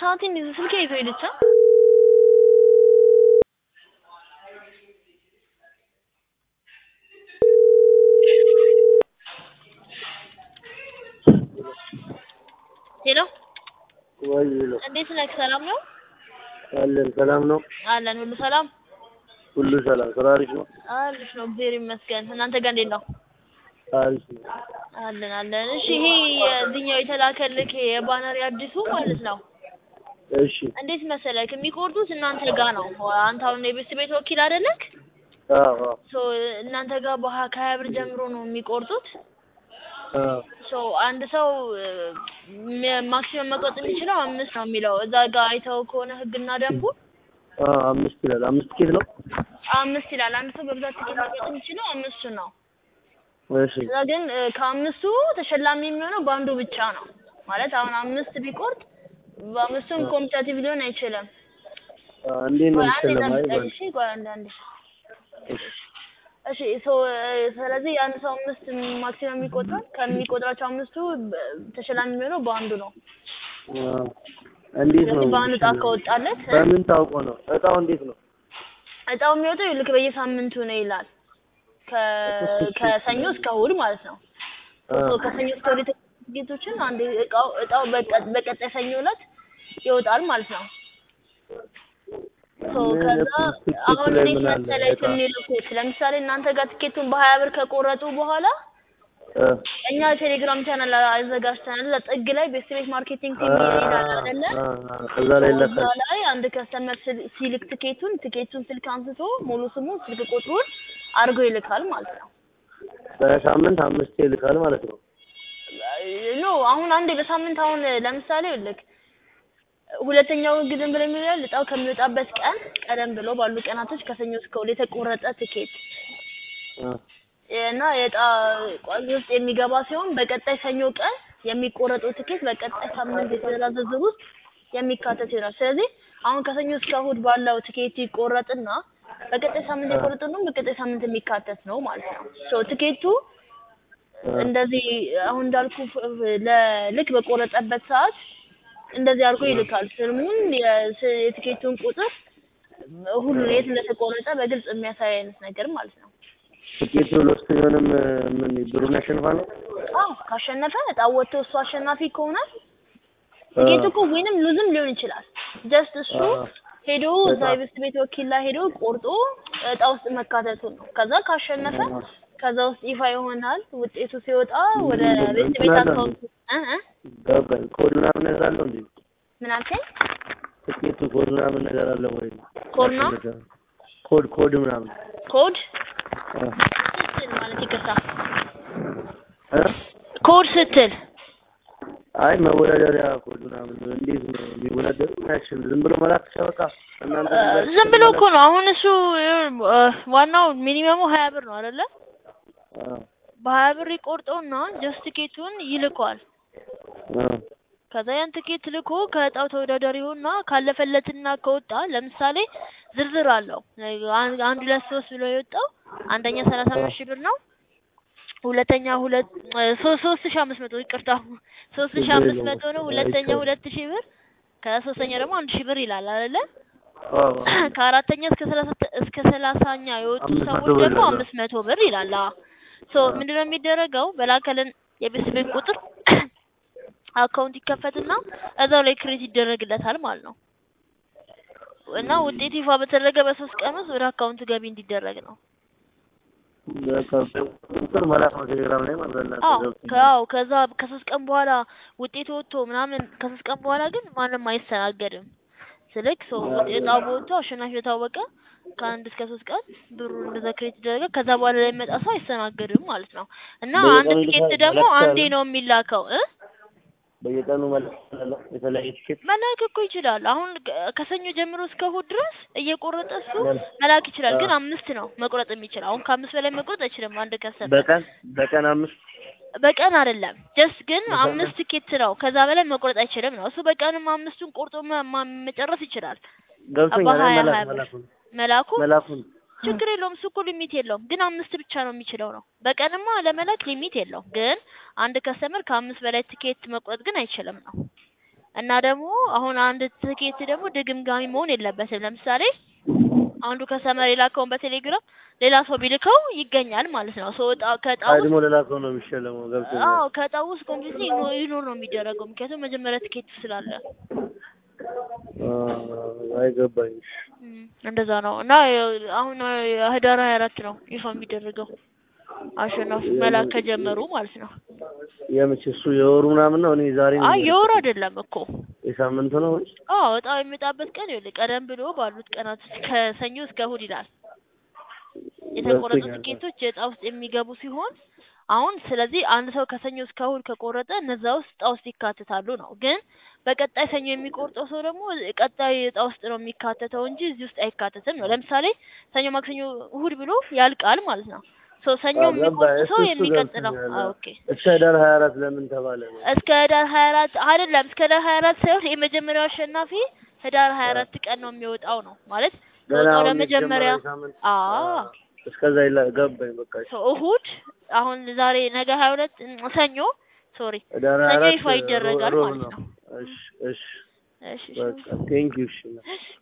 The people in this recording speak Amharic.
ሰዓቴን ስልኬ ይዞ ሄደች። ሄሎ ወይ ነው እንዴት ነህ? ሰላም ነው አለን። ሰላም ነው፣ አለን። ሁሉ ሰላም ሁሉ ሰላም። ስራ አሪፍ ነው፣ አሪፍ ነው፣ እግዚአብሔር ይመስገን። እናንተ ጋር እንዴት ነው? አሪፍ ነው። አለን አለን። እሺ ይሄ የዚህኛው የተላከልክ የባነር አዲሱ ማለት ነው እሺ። እንዴት መሰለክ የሚቆርጡት እናንተ ጋር ነው። አንተ አሁን የቤት ቤት ወኪል አይደለክ? አዎ አዎ ሶ እናንተ ጋር በሀ ከሀያ ብር ጀምሮ ነው የሚቆርጡት። አዎ ሶ አንድ ሰው ማክሲመም መቆጥ የሚችለው አምስት ነው የሚለው እዛ ጋር አይተው ከሆነ ህግና ደንቡ አዎ አምስት ይላል። አምስት ኬት ነው። አምስት ይላል። አንድ ሰው በብዛት ትኬት መቆጥ የሚችለው አምስቱ ነው። እሺ እዛ ግን እ፣ ከአምስቱ ተሸላሚ የሚሆነው በአንዱ ብቻ ነው ማለት አሁን አምስት ቢቆርጥ በአምስቱም ኮምፒታቲቭ ሊሆን አይችልም። አ፣ እንዴት ነው ቆይ አንዴ የሚሸለመው? አይ ጠብቀኝ እሺ። ቆይ አንዴ አንዴ እሺ ሶ ስለዚህ አንድ ሰው አምስት ማክሲመም የሚቆጥራል ከሚቆጥራቸው አምስቱ በ- ተሸላሚ የሚሆነው በአንዱ ነው። አ፣ እንዴት ነው ስለዚህ በአንድ እጣ የሚሸለመው? ከወጣለት እ፣ በምን ታውቆ ነው? እጣው እንዴት ነው? እጣው የሚወጣው ልክ በየሳምንቱ ነው ይላል። ከ- ከሰኞ እስከ እሑድ ማለት ነው። አ፣ ሶ ከሰኞ እስከ እሑድ የተገኙ ጌቶችን አንድ እቃው እጣው በቀ- በቀጣይ ሰኞ ዕለት ይወጣል ማለት ነው። ሶ ምን ከዛ ትኬት አሁን ላይ እንዴት ምን አለ? መሰለህ እጣ? የሚልኩት ለምሳሌ እናንተ ጋር ትኬቱን በሀያ ብር ከቆረጡ በኋላ አ፣ እኛ ቴሌግራም ቻናል አዘጋጅተናል። እዛ ጥግ ላይ ቤስት ቤት ማርኬቲንግ ቲም አ፣ ይላል አይደለ? አ፣ አ፣ ከዛ ላይ እዛ ይለካል። ላይ አንድ ከስተመር ስል- ሲልክ ትኬቱን ትኬቱን ስልክ አንስቶ ሙሉ ስሙን ስልክ ቁጥሩን አድርጎ ይልካል ማለት ነው። በሳምንት አምስት ይልካል ማለት ነው። ኖ አሁን አንዴ በሳምንት አሁን ለምሳሌ ልክ ሁለተኛው ግድም ብሎ የሚላል እጣው ከሚወጣበት ቀን ቀደም ብሎ ባሉ ቀናቶች ከሰኞ እስከ እሑድ የተቆረጠ ትኬት አ፣ እና የዕጣ ቋሚ ውስጥ የሚገባ ሲሆን በቀጣይ ሰኞ ቀን የሚቆረጠው ትኬት በቀጣይ ሳምንት የትዕዛዝ ዝርዝር ውስጥ የሚካተት ይሆናል። ስለዚህ አሁን ከሰኞ እስከ እሑድ ባለው ትኬት ይቆረጥና በቀጣይ ሳምንት የቆረጠው ደግሞ በቀጣይ ሳምንት የሚካተት ነው ማለት ነው። ሶ ትኬቱ እንደዚህ አሁን እንዳልኩ ፍ- ለልክ በቆረጠበት ሰዓት እንደዚህ አድርጎ ይልካል። ስሙን፣ የስ- የትኬቱን ቁጥር ሁሉ የት እንደተቆረጠ በግልጽ የሚያሳይ አይነት ነገር ማለት ነው። ትኬቱ ሎስት ቢሆንም ምን ብሩን ያሸንፋል ነው? አዎ ካሸነፈ እጣው ወጥቶ እሱ አሸናፊ ከሆነ ትኬቱ እኮ ዊንም ሉዝም ሊሆን ይችላል። ጀስት እሱ አዎ። ሄዶ እዛ የቤስት ቤት ወኪል ላይ ሄዶ ቆርጦ እጣ ውስጥ መካተቱን ነው። ከዛ ካሸነፈ ከዛ ውስጥ ይፋ ይሆናል። ውጤቱ ሲወጣ ወደ ቤስት ቤት አካውንት እ እ ገባኝ። ኮድ ምናምን ነገር አለው እንዴ? ምን አልከኝ? ትኬቱ ኮድ ምናምን ነገር አለ ወይ? ኮድ ነው? ኮድ ኮድ ምናምን ኮድ አ፣ ስትል ማለት ይቅርታ፣ እ? ኮድ ስትል አይ መወዳደሪያ ኮድ ምናምን እንዴት ነው የሚወዳደሩ? ያችን ዝም ብሎ መላክ ብቻ በቃ እናንተ እ፣ ዝም ብሎ እኮ ነው አሁን እሱ እ፣ ዋናው ሚኒመሙ ሀያ ብር ነው አይደለ? አ፣ በሀያ ብር ይቆርጠውና ጀስት ቲኬቱን ይልከዋል። አ፣ ከዛ ያን ትኬት ልኮ ከእጣው ተወዳዳሪ ሆና ካለፈለትና ከወጣ ለምሳሌ ዝርዝር አለው። አን- አንድ ሁለት ሶስት ብሎ የወጣው አንደኛ ሰላሳ አምስት ሺህ ብር ነው። ሁለተኛ ሁለት እ፣ ሶስት ሶስት ሺህ አምስት መቶ ይቅርታ ሶስት ሺህ አምስት መቶ ነው። ሁለተኛ ሁለት ሺህ ብር ከሶስተኛ ደግሞ አንድ ሺህ ብር ይላል አይደለ? አ፣ ከአራተኛ እስከ ሰላሳ እስከ ሰላሳኛ የወጡ አምስት መቶ ሰዎች ብር ደግሞ ይላል። አምስት መቶ ብር ይላል። አዎ ሶ ምንድነው የሚደረገው? በላከልን የቤት ቤት ቁጥር አካውንት ይከፈትና እዛው ላይ ክሬት ይደረግለታል ማለት ነው። እና ውጤት ይፋ በተደረገ በሶስት ቀን ውስጥ ወደ አካውንቱ ገቢ እንዲደረግ ነው። በቃ ቁጥር መላክ ነው ቴሌግራም ላይ ማለት ነው። አዎ ከአዎ ከዛ ከሶስት ቀን በኋላ ውጤት ወጥቶ ምናምን ከሶስት ቀን በኋላ ግን ማንም አይስተናገድም። ስልክ ሰው እጣው በወጥቶ አሸናፊ የታወቀ ከአንድ እስከ ሶስት ቀን ብሩ እንደዛ ክሬት ይደረጋል። ከዛ በኋላ ላይ የሚመጣ ሰው አይስተናገድም ማለት ነው። እና አንድ በየቀኑ ትኬት ይልካል- ደግሞ መላክ አንዴ ይቻላል? ነው የሚላከው እ በየቀኑ መላክ ይችላል። የተለያየ ትኬት መላክ እኮ ይችላል። አሁን ከ- ከሰኞ ጀምሮ እስከ እሑድ ድረስ እየቆረጠ እሱ መላክ ይችላል። ግን አምስት ነው መቁረጥ የሚችል። አሁን ከአምስት በላይ መቁረጥ አይችልም አንድ ከሰመ በቀን በቀን አምስት በቀን አይደለም ጀስት ግን በሳምንት? አምስት ቲኬት ነው። ከዛ በላይ መቁረጥ አይችልም ነው። እሱ በቀንም አምስቱን ቆርጦ መ- ማ- መጨረስ ይችላል። ገብቶኛል። በሀያ መላክ ሀያ ብር መላኩን መላኩ መላኩን ችግር የለውም። እሱ እኮ ሊሚት የለውም። ግን አምስት ብቻ ነው የሚችለው ነው። በቀንማ ለመላክ ሊሚት የለውም። ግን አንድ ከስተመር ከአምስት በላይ ቲኬት መቁረጥ ግን አይችልም ነው። እና ደግሞ አሁን አንድ ትኬት ደግሞ ድግምጋሚ መሆን የለበትም። ለምሳሌ አንዱ ከሰመር የላከውን በቴሌግራም ሌላ ሰው ቢልከው ይገኛል ማለት ነው። ሰው እጣ ከእጣ ውስጥ ቀድሞ ሌላ ሰው ነው የሚሸለመው። ገብቶኛል። አዎ ከእጣ ውስጥ ኮምፕሊትሊ ይኖር ነው የሚደረገው። ምክንያቱም መጀመሪያ ትኬት ስላለ አይገባኝ። እም፣ እንደዛ ነው እና አሁን ህዳር ሀያ አራት ነው ይፋ የሚደረገው አሸናፊ መላክ ከጀመሩ ማለት ነው። የምች እሱ የወሩ ምናምን ነው። እኔ ዛሬ ነው አይ የወር አይደለም እኮ የሳምንቱ ነው ወይ? አዎ እጣው የሚወጣበት ቀን ይኸውልህ ቀደም ብሎ ባሉት ቀናት ውስጥ ከሰኞ እስከ እሑድ ይላል። የተቆረጡ ገብቶኛል። ትኬቶች የእጣ ውስጥ የሚገቡ ሲሆን አሁን ስለዚህ አንድ ሰው ከሰኞ እስከ እሑድ ከቆረጠ እነዛ ውስጥ እጣ ውስጥ ይካተታሉ ነው። ግን በቀጣይ ሰኞ የሚቆርጠው ሰው ደግሞ ቀጣይ እጣ ውስጥ ነው የሚካተተው እንጂ እዚህ ውስጥ አይካተትም ነው። ለምሳሌ ሰኞ፣ ማክሰኞ፣ እሑድ ብሎ ያልቃል ማለት ነው። ሶ ሰኞ አዎ፣ የሚቆርጥ ገባኝ። ሰው እሱ እሱ የሚቀጥለው ገብቶኛል። አዎ፣ ኦኬ እስከ ህዳር ሀያ አራት ለምን ተባለ ነው? እስከ ህዳር ሀያ አራት አይደለም እስከ ህዳር ሀያ አራት ሳይሆን የመጀመሪያው አሸናፊ ህዳር ሀያ አራት ቀን ነው የሚወጣው ነው ማለት ገና ከወጣው አሁን ለመጀመሪያ የጀመረው ሳምንት አዎ እስከዛ ይላ ገባኝ። በቃ እሺ። ሶ እሑድ አሁን ዛሬ ነገ ሀያ ሁለት ሰኞ ሶሪ ህዳር ሀያ ሰኞ አራት ይፋ ይደረጋል ሮብ ማለት ነው። ነው። እሺ እሺ እሺ እሺ በቃ ቴንክ ዩ እሺ። እሺ